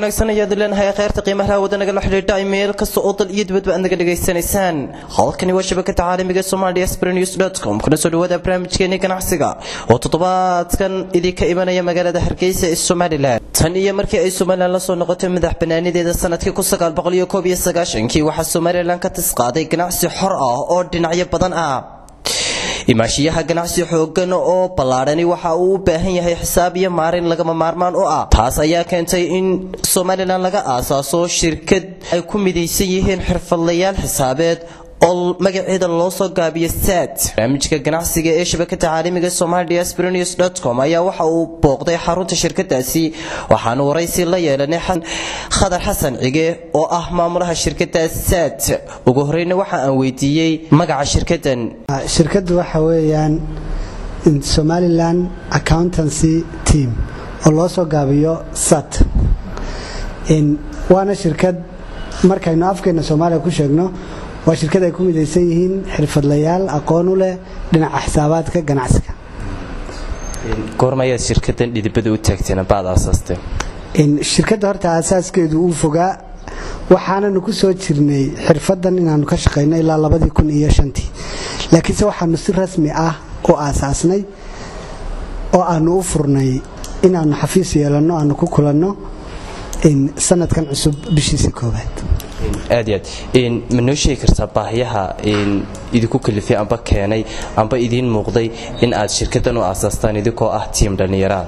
wanaagsan ayaad leenahay kheyrta qiimaha hawada nagala xidhiidha meel kasta oo dal iyo dibadba aad naga dhagaysanaysaan halkani waa shabakada caalamiga somalia sprenews com kuna soo dhawaada barnaamijkeeni ganacsiga oo toddobaadkan idinka imanaya magaalada hargeysa ee somalilan tan iyo markii ay somalilan lasoo noqotay madax banaanideeda sanadkii kii waxaa somalilan ka tisqaaday ganacsi xor ah oo dhinacyo badan ah imaashiyaha ganacsi xoogan oo ballaadhani waxa uu u baahan yahay xisaab iyo maarin lagama maarmaan u ah taas ayaa keentay in somalilan laga aasaaso shirkad ay ku midaysan yihiin xirfadlayaal xisaabeed oo magaceeda loo soo gaabiyo sad barnaamijka ganacsiga ee shabakada caalamiga somalia sprenews com ayaa waxa uu booqday xarunta shirkadaasi waxaanu waraysi la yeelanay khadar xasan cige oo ah maamulaha shirkada sad ugu horeyna waxa aan weydiiyey magaca shirkadan shirkaddu waxa weeyaan somalilan accountancy team oo loo soo gaabiyo sat waana shirkad markaynu afkeena soomaaliya ku sheegno waa shirkad ay ku midaysan yihiin xirfadlayaal aqoon u leh dhinaca xisaabaadka ganacsiga goormayaad shirkadan dhidibada u taagteen baad aasaasteen shirkadda horta aasaaskeedu uu fogaa waxaananu ku soo jirnay xirfadan inaanu ka shaqayno ilaa labadii kun iyo shantii laakiinse waxaanu si rasmi ah u aasaasnay oo aanu u furnay inaanu xafiis yeelanno aanu ku kulanno sanadkan cusub bishiisa koobaad aad aad ma noo sheegi kartaa baahiyaha idinku kalifay amba keenay amba idiin muuqday in aad shirkadan u aasaastaan idinkoo ah tiim dhallinyaraha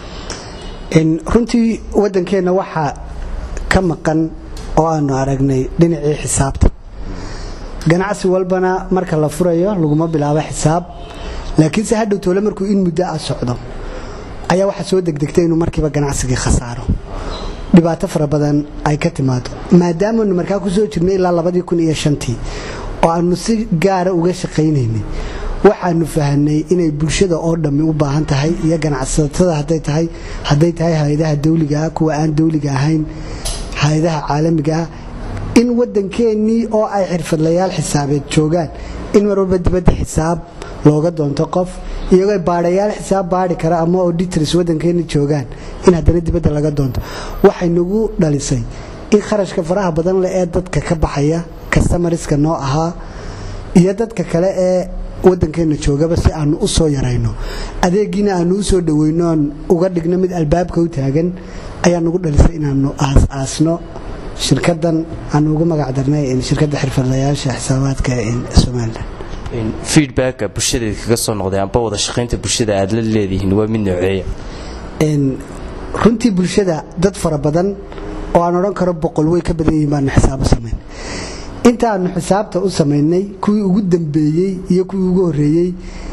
runtii waddankeenna waxaa ka maqan oo aanu aragnay dhinacii xisaabta ganacsi walbana marka la furayo laguma bilaabo xisaab laakiinse hadhow toole markuu in muddo ah socdo ayaa waxaa soo degdegtay inuu markiiba ganacsigii khasaaro dhibaato fara badan ay ka timaado maadaamanu markaa ku soo jirnay ilaa labadii kun iyo shantii oo aanu si gaara uga shaqaynaynay waxaanu fahanay inay bulshada oo dhammi u baahan tahay iyo ganacsatada haday tahay hadday tahay hay-adaha dawligaah kuwa aan dawliga ahayn hay-adaha caalamigaah in waddankeennii oo ay xirfadlayaal xisaabeed joogaan in mar walba dibadda xisaab looga doonto qof iyagoo baadhayaal xisaab baadhi kara ama auditors waddankeenna joogaan in haddana dibadda laga doonto waxay nagu dhalisay in kharashka faraha badan leh ee dadka ka baxaya kastamariska noo ahaa iyo dadka kale ee waddankeenna joogaba si aanu u soo yarayno adeegiina aanu u soo dhaweyno aan uga dhigno mid albaabka u taagan ayaa nagu dhalisay inaanu aas-aasno shirkadan aanu ugu magac darnay shirkadda xirfadlayaasha xisaabaadka somalilan feedbacka bulshadeed kaga soo noqday amba wada shaqaynta bulshada aad la leedihiin waa mid nooceeya runtii bulshada dad fara badan oo aan odhan karo boqol way ka badan yihiin baanu xisaab u samayn intaanu xisaabta u samaynay kuwii ugu dambeeyey iyo kuwii ugu horreeyey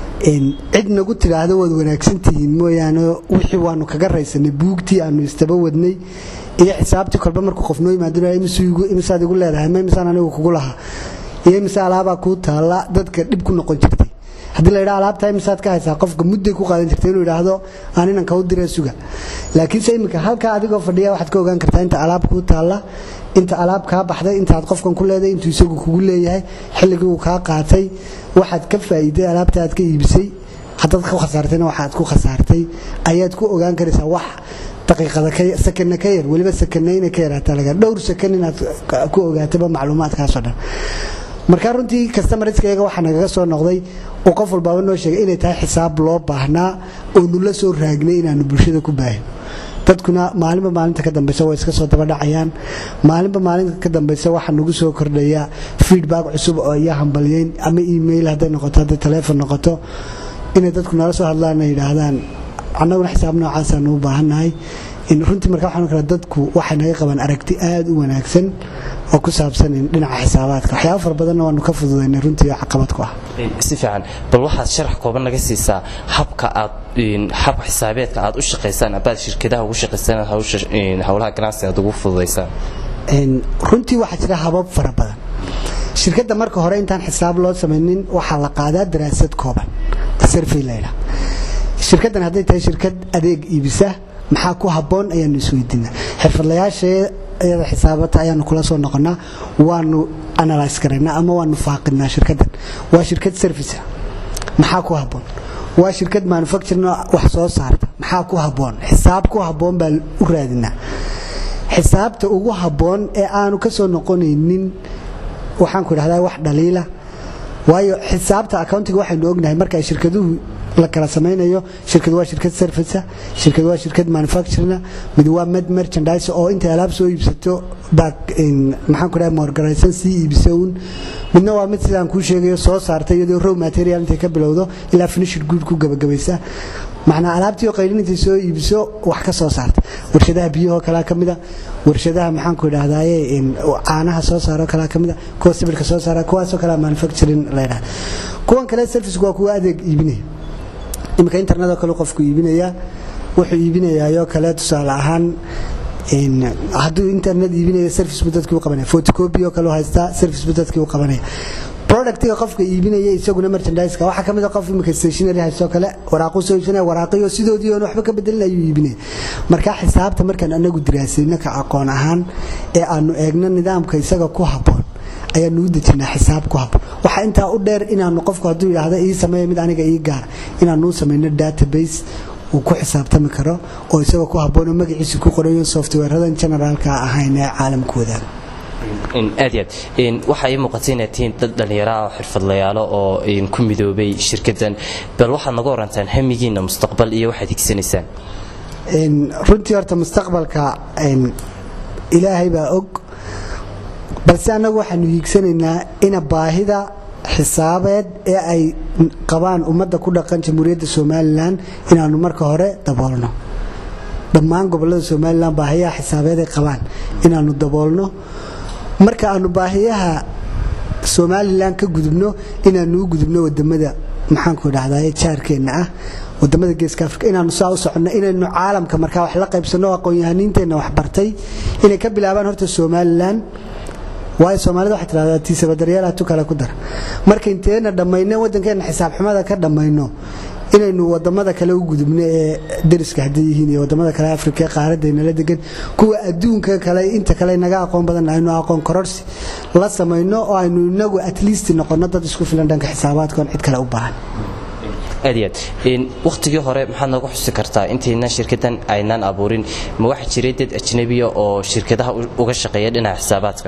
cid nagu tidhaahdo waad wanaagsantihiin mooyaane wixii waanu kaga raysanay buugtii aanu istaba wadnay iyo xisaabtii kolba markuu qof noo yimaadimisaad igu leedahay ma misaan anigu kugu lahaa iyo mise alaabaa kuu taalla dadka dhib ku noqon jirtay haddii la ydha alaabtaa imisaad ka haysaa qofka mudday ku qaadan jirtay inuu idhaahdo aan inan kau diree suga laakiinse iminka halkaa adigoo fadhiya waxaad ka ogaan kartaa inta alaab kuu taalla inta alaab kaa baxday intaad qofkan ku leedahay intuu isagu kugu leeyahay xilligii uu kaa qaatay waxaad ka faa'iiday alaabta aad ka iibisay haddaad ku khasaartayna waxaad ku khasaartay ayaad ku ogaan karaysaa wax daqiiqada sakana ka yar weliba sakanayna ka yaraataa laga dhowr sakan inaad ku ogaataba macluumaadkaasoo dhan markaa runtii kastamarskayaga waxaa nagaga soo noqday oo qof walbaaba noo sheegay inay tahay xisaab loo baahnaa oonu la soo raagnay inaanu bulshada ku baahino dadkuna maalinba maalinta ka dambaysa way iska soo dabadhacayaan maalinba maalinta ka dambaysa waxaa nagu soo kordhaya feedback cusub oo iyo hambalyeyn ama email hadday noqoto hadday taleefon noqoto inay dadku nala soo hadlaan ay yidhaahdaan annaguna xisaab noocaasaan u baahannahay runtii marka waxaan kale dadku waxay naga qabaan aragti aada u wanaagsan oo ku saabsan dhinaca xisaabaadka waxyaaba fara badanna waanu ka fududaynay runtii caqabad ku ah si fiican bal waxaad sharax kooban naga siisaa habka aad hab xisaabeedka aad u shaqaysaan abaad shirkadaha ugu shaqaysaan howlaha ganacsiga aad ugu fududaysaan runtii waxaa jira habab fara badan shirkadda marka hore intaan xisaab loo samaynin waxaa la qaadaa daraasad kooban survey layidhaha shirkaddan hadday tahay shirkad adeeg iibisa maxaa ku habboon ayaanu isweydiinaa xirfadlayaasheeda xisaabata ayaanu kula soo noqonaa waanu analyse garaynaa ama waanu faaqinaa shirkaddan waa shirkad service maxaa ku habboon waa shirkad manufacturing wax soo saarta maxaa ku habboon xisaab ku habboon baa u raadinaa xisaabta ugu habboon ee aanu ka soo noqonaynin waxaan ku idhahdaa wax dhaliila waayo xisaabta accountiga waxaynu ognahay marka ay shirkaduhu la kala samaynayo shirkad waa shirkad service shirkad waa shirkad manufacturing mid waa med merchandise oo intay alaab soo iibsato back in maxaan ku dhahay morganization sii iibisa uun midna waa mid sidaan kuu sheegayo soo saarta iyadoo raw material intay ka bilowdo ilaa finishing good ku gabagabaysa macnaa alaabtii oo qaylin intay soo iibiso wax ka soo saarta warshadaha biyahoo kalaa ka mida warshadaha maxaan ku idhahdaaye caanaha soo saaroo kalaa ka mida kuwa sibirka soo saara kuwaasoo kalea manufacturing la ydhahda kuwan kale servicku waa kuwa adeeg iibinaya iminka internetoo kale qofku iibinaya wuxuu iibinayaayoo kale tusaale ahaan hadduu internet iibinaya service buu dadkii u qabanaya photocopy oo kale haystaa service buu dadkii u qabanaya productiga qofka iibinaya isaguna merchandise-ka waxaa ka mid a qof imika stationary haystoo kale waraaquu soo iibsanaya waraaqiyo sidoodii oon waxba ka bedelin ayuu iibinaya marka xisaabta markaan anagu diraasayno ka aqoon ahaan ee aanu eegno nidaamka isaga ku habboon ayaanu u dejinaa xisaab ku habboon waxaa intaa u dheer inaanu qofku hadduu yidhaahdo ii sameeya mid aniga ii gaara inaanu u samayno database uu ku xisaabtami karo oo isagoo ku habboon oo magaciisa ku qorayo softwareradan generaalka ahayn ee caalamku wadaaga aad iyo aad waxaa ii muuqata inaad tihiin dad dhallinyaro ah oo xirfadlayaalo oo ku midoobay shirkaddan bal waxaad naga warantaan hamigiinna mustaqbal iyo waxaad higsanaysaan runtii horta mustaqbalka ilaahay baa og balse annagu waxaanu hiigsanaynaa ina baahida xisaabeed ee ay qabaan ummadda ku dhaqan jamhuuriyadda somalilan inaanu marka hore daboolno dhammaan gobollada somalilan baahiyaha xisaabeed ay qabaan inaanu daboolno marka aanu baahiyaha somalilan ka gudubno inaanu u gudubno wadamada maxaanku idhahdaa jaarkeenna ah wadamada geeska afrika inaanu saa u soconno inaynu caalamka markaa wax la qaybsanno aqoon-yahaniinteenna wax bartay inay ka bilaabaan horta somalilan waayo soomaalida waxay tidhahdaa tiisabadaryaalha tu kale ku dara marka inteena dhammayno waddankeenna xisaab xumada ka dhammayno inaynu wadamada kale u gudubno ee dariska hadday yihiin iyo wadamada kale afrika ee qaaradaynala degan kuwa adduunka kale inta kale naga aqoon badan aynu aqoon kororsi la samayno oo aynu inagu at least noqonno dad isku filan dhanka xisaabaadkoon cid kale u baahan aad iyo aad wakhtigii hore maxaad noogu xusi kartaa intaynan shirkaddan aynaan abuurin ma waxaa jiray dad ajnabiya oo shirkadaha uga shaqeeya dhinaca xisaabaadka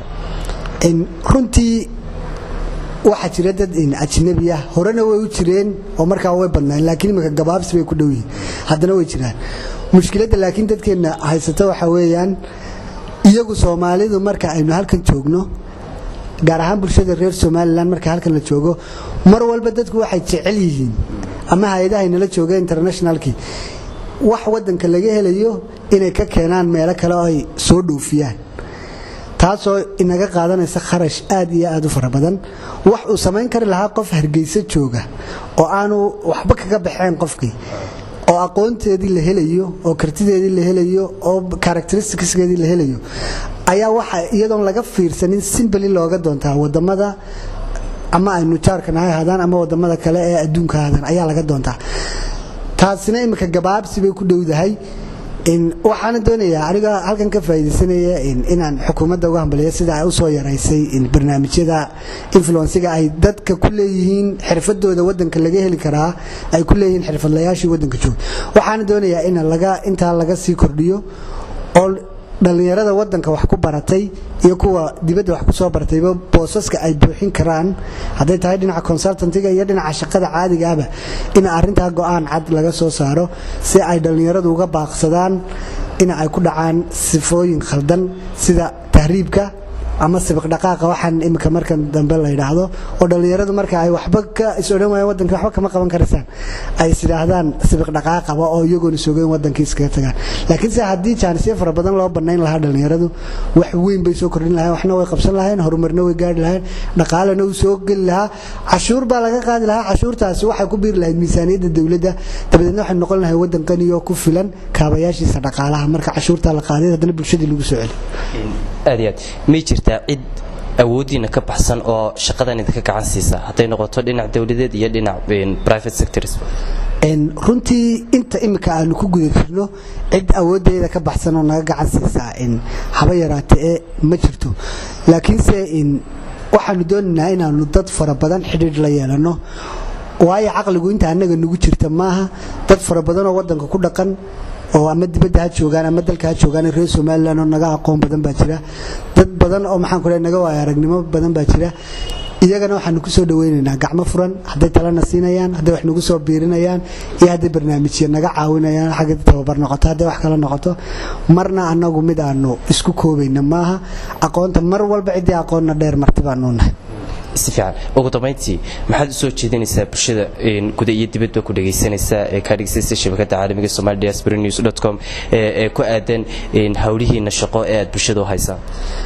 runtii waxaa jira dad ajnabi ah horena way u jireen oo markaa way badnaan laakiin imika gabaabsi bay ku dhow yihiin haddana way jiraan mushkiladda laakiin dadkeenna haysata waxaa weeyaan iyagu soomaalidu marka aynu halkan joogno gaar ahaan bulshada reer somalilan marka halkan la joogo mar walba dadku waxay jecel yihiin ama hay-adahaynala jooga internationalkii wax wadanka laga helayo inay ka keenaan meelo kale oo ay soo dhoofiyaan taasoo inaga qaadanaysa kharash aad iyo aad u fara badan wax uu samayn kari lahaa qof hargeysa jooga oo aanu waxba kaga baxeen qofkii oo aqoonteedii la helayo oo kartideedii la helayo oo characteristicskeedii la helayo ayaa waxa iyadoon laga fiirsanin simbali looga doontaa wadamada ama aynu jaarkan ha ahaadaan ama wadamada kale ee adduunka ahaadaan ayaa laga doontaa taasina imika gabaabsi bay ku dhowdahay waxaana doonayaa aniga halkan ka faa'idaysanaya inaan xukuumadda uga hambaliyo sida ay u soo yaraysay barnaamijyada influensiga ay dadka ku leeyihiin xirfadooda wadanka laga heli karaa ay ku leeyihiin xirfadlayaashii wadanka jooga waxaana doonayaa in laga intaa laga sii kordhiyo oo dhallinyarada wadanka wax ku baratay iyo kuwa dibadda wax ku soo bartayba boosaska ay buuxin karaan hadday tahay dhinaca consultantiga iyo dhinaca shaqada caadigaaba in arintaa go-aan cad laga soo saaro si ay dhallinyaradu uga baaqsadaan in ay ku dhacaan sifooyin khaldan sida tahriibka ama sibiq dhaqaaqa waxaan imika markan dambe la yidhaahdo oo dhallinyaradu marka ay waxba ka is odhan waayeen wadanka waxba kama qaban karaysaan ay is idhaahdaan sibiq dhaqaaqaba oo iyagoona soogeyn wadankii iskaga tagaan laakiin se haddii jaanisyo fara badan loo banayn lahaa dhallinyaradu wax weyn bay soo kordhin lahayn waxna way qabsan lahayn horumarna way gaari lahayn dhaqaalena uu soo geli lahaa cashuur baa laga qaadi lahaa cashuurtaasi waxay ku biiri lahayd miisaaniyadda dowladda dabadeedna waxay noqon lahay wadan qaniyo ku filan kaabayaashiisa dhaqaalaha marka cashuurtaa la qaaday haddana bulshadii lagu soo celi aad iyo aad may jirtaa cid awooddiina ka baxsan oo shaqadan idinka gacan siisa hadday noqoto dhinac dowladeed iyo dhinac private sectors runtii inta imika aanu ku guda jirno cid awoodeeda ka baxsan oo naga gacan siisaa haba yaraate ee ma jirto laakiinse waxaanu doonaynaa inaanu dad fara badan xidhiidh la yeelano waayo caqligu inta annaga nagu jirta maaha dad fara badanoo wadanka ku dhaqan oo ama dibadda ha joogaan ama dalka ha joogaan reer somalilan oo naga aqoon badan baa jira dad badan oo maxaan ku naga waaya aragnimo badan baa jira iyagana waxaanu ku soo dhaweynaynaa gacmo furan hadday talena siinayaan hadday wax nagu soo biirinayaan iyo hadday barnaamijya naga caawinayaan xagga tababar noqoto hadday wax kala noqoto marna annagu mid aanu isku koobayna maaha aqoonta mar walba ciddii aqoonna dheer marti baanu nahay si fiican ugu dambayntii maxaad usoo jeedinaysaa bulshada guda iyo dibadba ku dhegaysanaysaa ee kaa dhegaysaysa shabakadda caalamiga somali diaspora news dot com ee ku aadan howlihiina shaqo ee aad bulshada u haysaan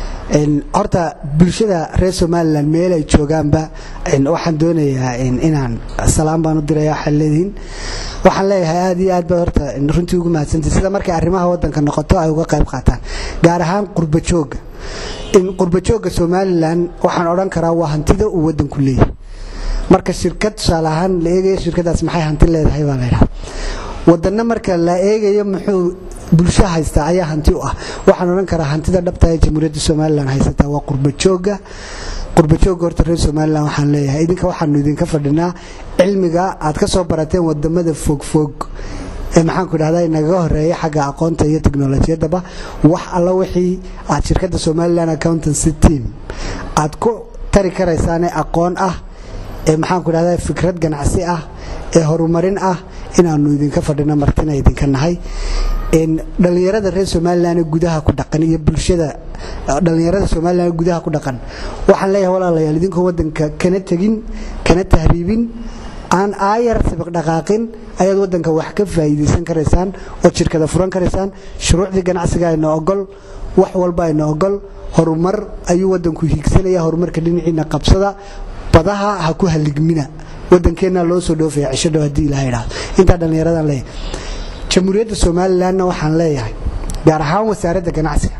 horta bulshada reer somalilan meel ay joogaanba waxaan doonayaa inaan salaam baan u diraya waxaad leedihiin waxaan leeyahay aad iyo aad ba horta runtii ugu mahadsantay sida markay arrimaha waddanka noqoto ay uga qayb qaataan gaar ahaan qurbajooga qurbajooga somalilan waxaan odhan karaa waa hantida uu waddanku leeyahay marka shirkad tusaale ahaan la eegayo shirkadaas maxay hanti leedahay baa laydhaha wadanna marka la eegayo muxuu bulsho haystaa ayaa hanti u ah waxaan odhan karaa hantida dhabta ee jamhuuriyadda somalilan haysataa waa qurbajooga qurbajooga horta reer somalilan waxaan leeyahay idinka waxaanu idinka fadhinaa cilmiga aad ka soo barateen wadamada fogfog ee maxaanku idhahda nagaga horeeya xagga aqoonta iyo teknolojiyadaba wax alla wixii aad shirkadda somalilan accountancy team aad ku tari karaysaane aqoon ah ee maxaanku idhahda fikrad ganacsi ah ee horumarin ah inaanu idinka fadhino martina idinka nahay dhallinyarada reer somalilan ee gudaha ku dhaqan iyo bulshada dhallinyarada somalilan ee gudaha ku dhaqan waxaan leeyahay walaalayaal idinkoo waddanka kana tegin kana tahriibin aan aayar sabiq dhaqaaqin ayaad waddanka wax ka faa'iidaysan karaysaan ood shirkada furan karaysaan shuruucdii ganacsiga ayna ogol wax walba ayna ogol horumar ayuu waddanku hiigsanaya horumarka dhinaciina qabsada badaha ha ku haligmina waddankeenna loo soo dhoofaya cisho dhow haddii ilaha idhaahdo intaa dhallinyaradan leeyahay jamhuuriyadda somalilanna waxaan leeyahay gaar ahaan wasaaradda ganacsiga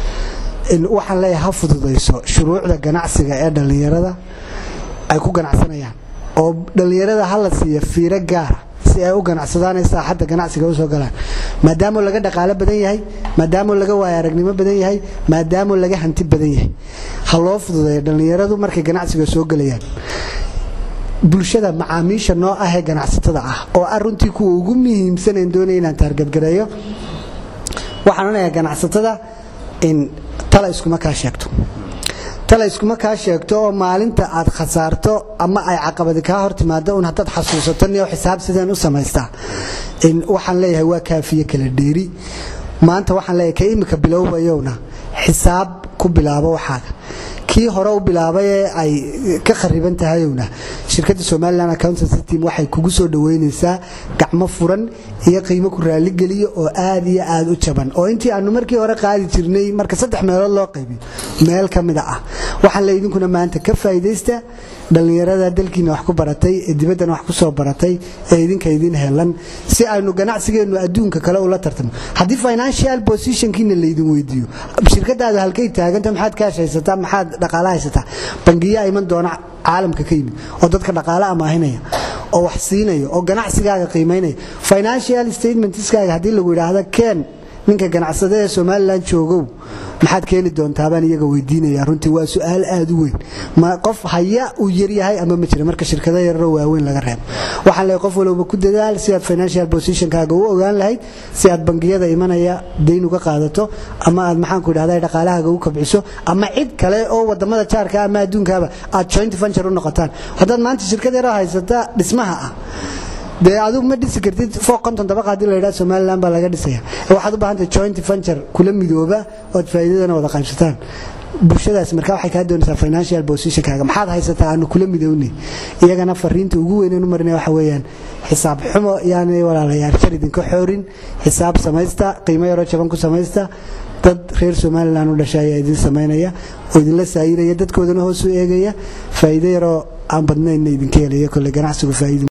waxaan leeyahay ha fududayso shuruucda ganacsiga ee dhallinyarada ay ku ganacsanayaan oo dhallinyarada ha la siiya fiiro gaara si ay u ganacsadaan ee saaxadda ganacsiga usoo galaan maadaamoo laga dhaqaalo badan yahay maadaamoo laga waaya aragnimo badan yahay maadaamoo laga hanti badan yahay ha loo fududeeyo dhallinyaradu markay ganacsiga soo gelayaan bulshada macaamiisha noo ah ee ganacsatada ah oo ah runtii kuwa ugu muhiimsanayn doonaya inaan taargadgareeyo waxaan odhanayaa ganacsatada in tala iskuma kaa sheegto tala iskuma kaa sheegto oo maalinta aad khasaarto ama ay caqabadi kaa hor timaado un haddaad xasuusato niyo xisaab sideen u samaystaa waxaan leeyahay waa kaafiye kala dheeri maanta waxaan leeyahay ka imika bilowbayowna xisaab ku bilaabo waxaaga kii hore u bilaabay ee ay ka khariban tahayowna shirkadda somalilan accountancy team waxay kugu soo dhoweynaysaa gacmo furan iyo qiimo ku raaligeliyo oo aad iyo aad u jaban oo intii aanu markii hore qaadi jirnay marka saddex meelood loo qaybiyo meel ka mida ah waxaan le idinkuna maanta ka faa'iidaysta dhallinyarada dalkiina wax ku baratay ee dibaddana wax ku soo baratay ee idinka idin helan si aynu ganacsigeennu adduunka kale ula tartamo haddii financial positionkiina laydin weydiiyo shirkadaadu halkay taaganta maxaad kaash haysataa maxaad dhaqaala haysataa bangiyaa iman doona caalamka ka yimid oo dadka dhaqaale amaahinaya oo wax siinaya oo ganacsigaaga qiimaynaya financial statementskaaga haddii lagu yidhaahda keen ninka ganacsade ee somalilan joogow maxaad keeni doontaabaan iyaga weydiinaya runtii waa su-aal aad u weyn ma qof haya uu yaryahay ama ma jira marka shirkado yararoo waaweyn laga reebo waxaan leeyahay qof walowba ku dadaal si aad financial positionkaaga u ogaan lahayd si aad bangiyada imanaya dayn uga qaadato ama aad maxaanku idhahda dhaqaalahaaga u kabciso ama cid kale oo wadamada jaarka ama adduunkaaba aad joint venture u noqotaan haddaad maanta shirkad yaroo haysata dhismaha ah dee adigu ma dhisi kartid fooq konton dabaqa hadii la yidhaha somaliland baa laga dhisaya waxaad u baahantahay joint venture kula midooba ood faa'iidadana wada qaybsataan bulshadaas markaa waxay kaa doonaysaa financial positionkaaga maxaad haysataa aanu kula midownay iyagana fariinta ugu weyneen u marinaya waxa weeyaan xisaab xumo yaanay walaalayaal jar idinka xoorin xisaab samaysta qiimo yaroo jaban ku samaysta dad reer somalilan u dhasha ayaa idin samaynaya oo idinla saayiraya dadkoodana hoos u eegaya faa'iido yaroo aan badnaynna idinka helaya kolle ganacsigu faa'iido